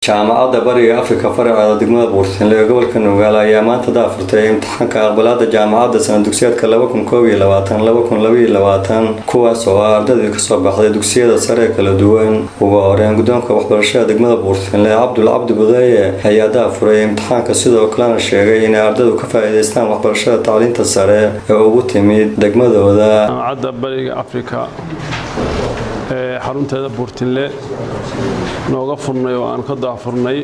jaamacadda bariga afrika faraceeda degmada buurtinle ee gobolka nugaal ayaa maanta daafurtay imtixaanka aqbalaada jaamacadda sana dugsiyeedka kuwaas oo ah ardadii kasoo baxday dugsiyada sare ee kala duwan ugu horeen guddoonka waxbarashada degmada buurtinle cabdul cabdi budeeye ayaa daafuray imtixaanka sidoo kalena sheegay inay ardadu ka faa-iideystaan waxbarashada tacliinta sare ee ugu timid degmadooda jaamacadda bariga afrika ee xarunteeda buurtinle nooga furnay oo aan ka daafurnay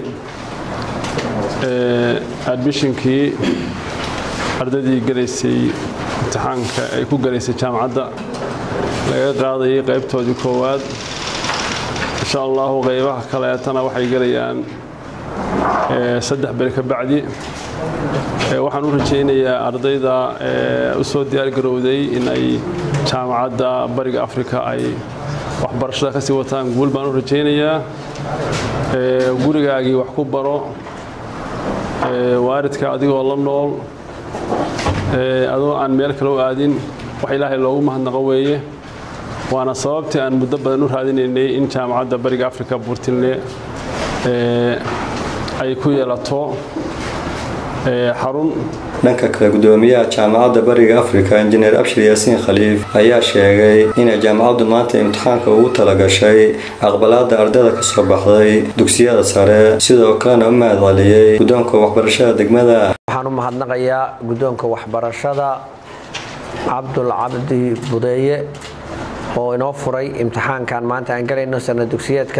admishinkii ardaydii galaysay imtixaanka ay ku galaysay jaamacadda laga qaadayay qaybtoodii koowaad insha allahu qaybaha kaleetana waxay gelayaan saddex beri ka bacdi waxaan u rajaynayaa ardayda u soo diyaargarowday in ay jaamacadda bariga afrika ay waxbarashada ka sii wataan guul baan u rajaynayaa gurigaagii wax ku baro waaridka adigoo la nool adoo aan meel kale u aadin wax ilaahay loogu mahadnaqo weeye waana sababtii aan muddo badan u raadinaynay in jaamacadda bariga afrika buurtinle ay ku yeelato xarun dhanka kale gudoomiyaha jaamacadda bariga afrika injineer abshir yaasiin khaliif ayaa sheegay inay jaamacaddu maanta imtixaanka ugu talagashay aqbalaada ardayda kasoo baxday dugsiyada sare sidoo kalena u mahad celiyey guddoonka waxbarashada degmada waxaan u mahadnaqayaa guddoonka waxbarashada cabdul cabdi budeeye oo inoo furay imtixaankan maanta aan galayno sana dugsiyeedka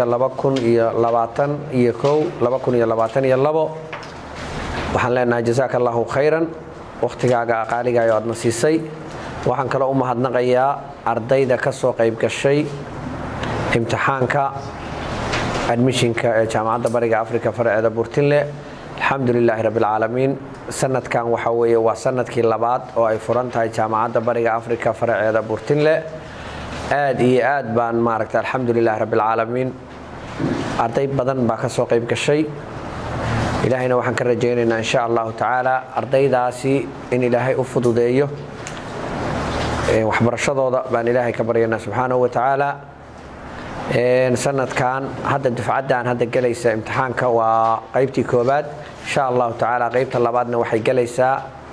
iyo waxaan leenahay jasaaka allahu khayran wakhtigaaga aqaaligaayo aadna siisay waxaan kaloo u mahadnaqayaa ardayda ka soo qayb gashay imtixaanka admishinka ee jaamacadda bariga afrika faraceeda buurtinle alxamdu lilaahi rabbialcaalamiin sanadkan waxa weeye waa sanadkii labaad oo ay furan tahay jaamacadda bariga afrika faraceeda buurtinle aad iyo aad baan maaragta alxamdu lilahi rabbialcaalamiin arday badan baa ka soo qayb gashay ilaahayna waxaan ka rajaynaynaa insha allahu tacaala ardaydaasi in ilaahay u fududeeyo waxbarashadooda baan ilaahay ka baryanaa subxaanahu wa tacaala sanadkan hadda dufcaddan hadda gelaysa imtixaanka waa qaybtii koobaad insha allahu tacaala qaybta labaadna waxay gelaysaa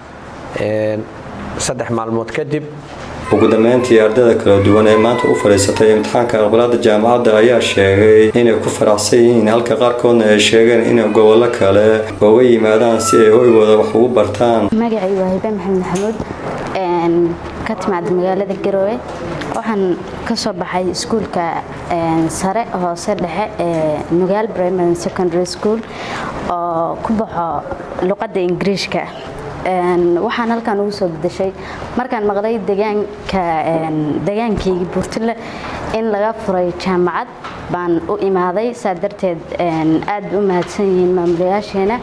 saddex maalmood kadib ugu dambeyntii ardayda kala duwan ee maanta u fadhiisatay imtixaanka aqbalaada jaamacadda ayaa sheegay inay ku faraxsan yihiin halka qaarkoodna ay sheegeen inay gobollo kale uga yimaadaan si ay hoygooda wax ugu bartaan magacay waa hibe maxamed maxamuud ka timaada magaalada garoowe waxaan ka soo baxay iskuulka sare hoose dhexe ee nugaal primary secondary school oo ku baxo luqadda ingiriishka waxaan halkan ugu soo bedeshay markaan maqlay degaanka degaankaygii buurtile in laga furay jaamacad baan u imaaday saa darteed aad u mahadsan yihiin maamulayaasheena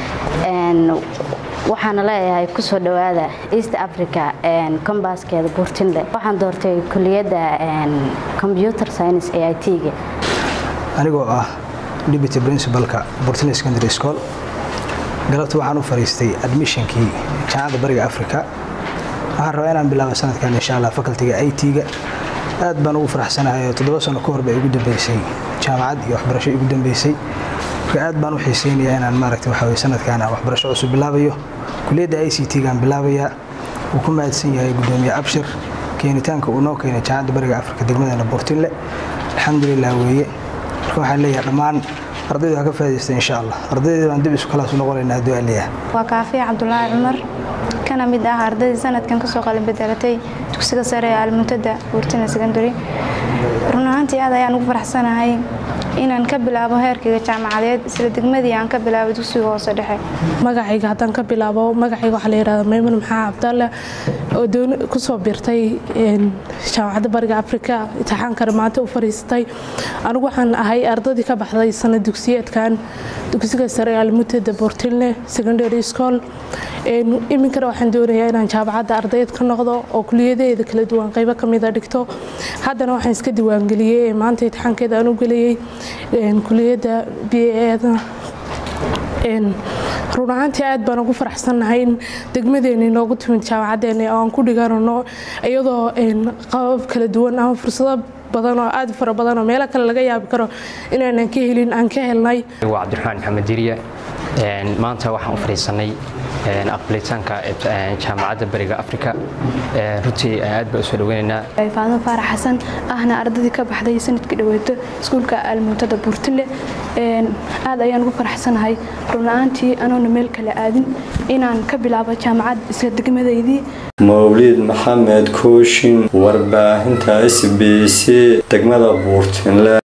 waxaana leeyahay kusoo dhowaada east africa kombaskeeda buurtinle waxaan doortay kuliyadda computer science a i t-ga anigoo ah deputy principalka buurtinle secondary school galabta waxaan u fariistay admishonkii jaamacadda bariga africa waxaan rabaa inaan bilaabo sanadkan insha alla facultiga i t-ga aad baan ugu faraxsanahay oo toddoba sano ka hor bay igu dambeysay jaamacad iyo waxbarasho igu dambeysay marka aad baan u xiiseynayaa inaan maaragta waxa weye sanadkan waxbarasho cusub bilaabayo kuliyadda i c t-gaan bilaabayaa wuu ku mahadsan yahay gudoomiye abshir keenitaanka uu noo keenay jaamacadda bariga africa degmadana buurtinle alxamdulilah weeye marka waxaan leeyahay dhammaan ardaydu ha ka faa'idaysta insha allah ardayda baan dib isu kalaasu noqonaynaa hadduu aliyaha waa kaafiya cabdulaahi cumar kana mid ah ardaydii sanadkan kasoo qalin bedelatay dugsiga sare ee almuntada buurtina secondary run ahaantii aad ayaan ugu faraxsanahay inaan ka bilaabo heerkayga jaamacadeed isla degmadii aan ka bilaabo dugsiga hoose dhexe magacayga haddaan ka bilaabo magacayga waxaa la yihahda maymun maxaa cabdalle oo dooni kusoo birtay jaamacadda bariga afrika imtixaankana maanta u fariistay anigu waxaan ahay ardaydii ka baxday sana dugsiyeedkan dugsiga sare ee almutada bortilne secondary school iminkana waxaan doonayaa inaan jaamacadda ardayd ka noqdo oo kuliyadeeda kala duwan qaybo kamida dhigto haddana waxaan iska diiwaangeliyey ee maanta imtixaankeeda aan u geliyey kuliyadda b eda run ahaantii aad baan ugu faraxsannahay in degmadeeni noogu timid jaamacadeena oo aan ku dhiganano iyadoo qabab kala duwan ama fursado badan oo aad u fara badan oo meelo kale laga yaabi karo inaanan ka helin aan ka helnay waa cabdiraxmaan maxamed diriye maanta waxaan u fadhiisanay aqbalitaanka jaamacadda bariga afrika runtii aad baa usoo dhaweynaynaa faadmo faarax xasan ahna ardadii ka baxday sanadkii dhaweeto iskuulka almuntada buurtile aad ayaan ugu faraxsanahay run-la-aantii anoona meel kale aadin inaan ka bilaabo jaamacad isla degmadaydii mawlid maxamed kooshin warbaahinta s b c degmada buurtinle